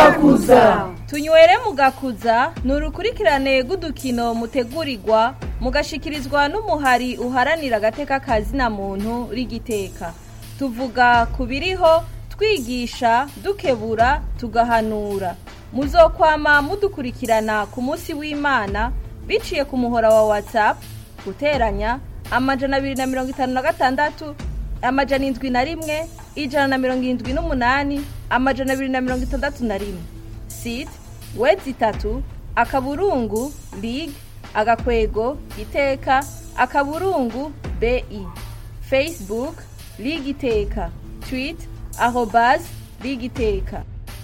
mugakuza tunywere mugakuza ni urukurikirane rw'udukino mutegurirwa mugashikirizwa n'umuhari uharanira agateka kazina muntu rigiteka tuvuga ku biriho twigisha dukebura tugahanura muzokwama mudukurikirana ku munsi w'imana biciye ku muhora wa whatsapp guteranya amajana abiri na mirongo itanu na gatandatu amajana indwi na rimwe ijana na mirongo irindwi n'umunani amajana abiri na mirongo itandatu na rimwe site wedi itatu akaburungu lig agakwego iteka akaburungu bi facebook lig iteka twit arobas lig iteka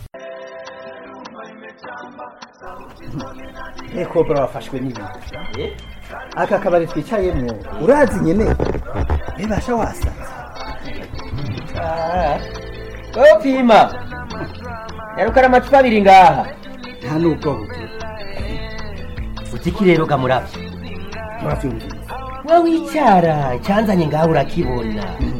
eko bro wafashwe n'ibintu aka kabari twicayemo urazi nyene bibasha wasanze wowe pima yarukana amacupa abiri ngaha nta nubwo bugira utiki rero gamuravyo muravyumvise we wicara icyanzanye ngaho urakibona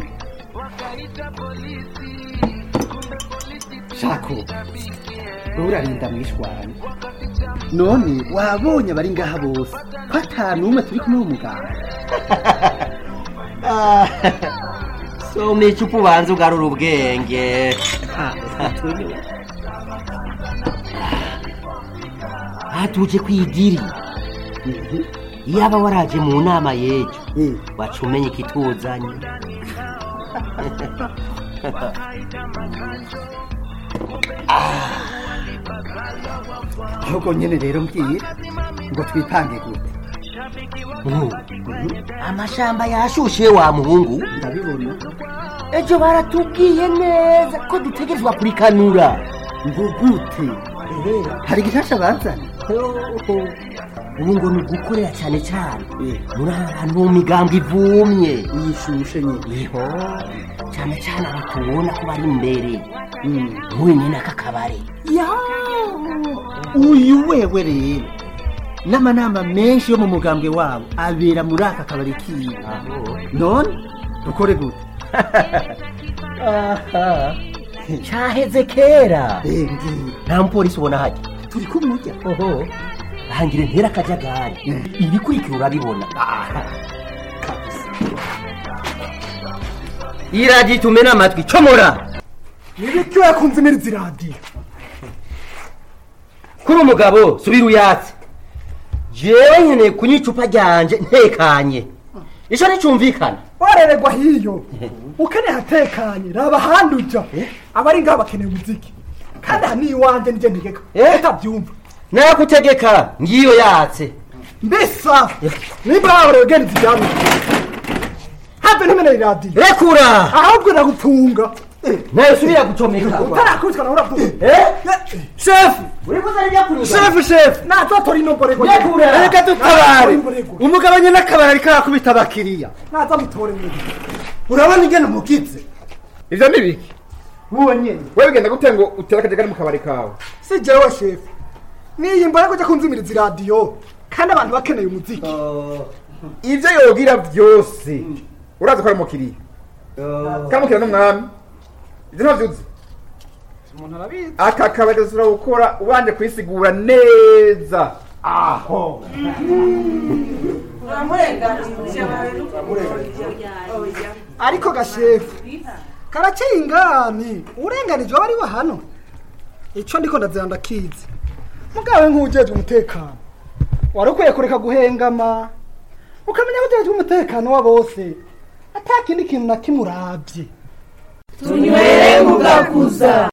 shako wowe urarinda mwishwana none wabonye abari ngaha bose ko ata n'umwe turi kumwe w'umuganga soma icupa ubanza ugarura ubwenge hatuje kwidiri iyaba waraje mu nama y'ejo waca umenya ikituzanye ahubwo nyene rero mbwira ngo twipange gute amashamba yashushe wa muhungu ndabibona ejo baratubwiye neza ko dutegerezwa kurikanura ngo gute hari igishasha bazanye ubu ngo ni ugukorera cyane cyane muri ahantu mu migambi ivumye yishushe nyine iho cyane cyane abo tubona ko bari imbere nk'uyu nyine aka kabari ya uyu wewe rero n'amanama menshi yo mu mugambwe wabo abera muri aka kabari kiwe none dukore gute cyaheze kera Eh, ngiye nta mupolisi ubona hajya turi kumurya oho hangire ntera akajagari ibikurikira urabibona iragiye tumena amatwi comora nibiki wakunze imirizi radiyo kuri umugabo subira uyatse jewe nkeneye kunywa icupa ryanje ntekanye ico nticumvikana wareregwa hiyo ukeneye hatekanye raba ahandi uja abari ngaho bakeneye umuziki kandi aha ni iwanjye nije ntegeka Eh? utabyumva nakutegeka ngiyo yatse mbisa nimba wahorewe ugenza ibyami have ntimeneye radiyo rekura ahubwo nagutunga nayo subira gucomeka utarakubitwa nawe urabyumva Eh? shefu uriko uzarya kunywa shefu shefu nazotora inomborego Rekura. reka dutabare umugabo nyine akabari ariko arakubita abakiriya naza mutore mwene urabona ingene umukitse ivyo ni biki uwo nyene wewe bigenda gute ngo utere akajagari mu kabari kawe si jewe shefu niyi mbona kujya kunzimiriza iradiyo kandi abantu bakeneye umuziki ivyo yogira vyose urazi ko ari umukiriya kandi umukiriya n'umwami ivyo ntavyuzi umuntu arabizi aka kabari gasubira gukora ubanje kwisigura neza aho ariko gashefu karakeye ingani urenganije aba ari we hano icyo ndiko ndazira ndakizi mugawe nk'ujejwe umutekano wari ukwiye kureka guhengama ukamenya ko ujejwe umutekano wa bose ata kindi kintu na kimwe urabye tunywere mugakuza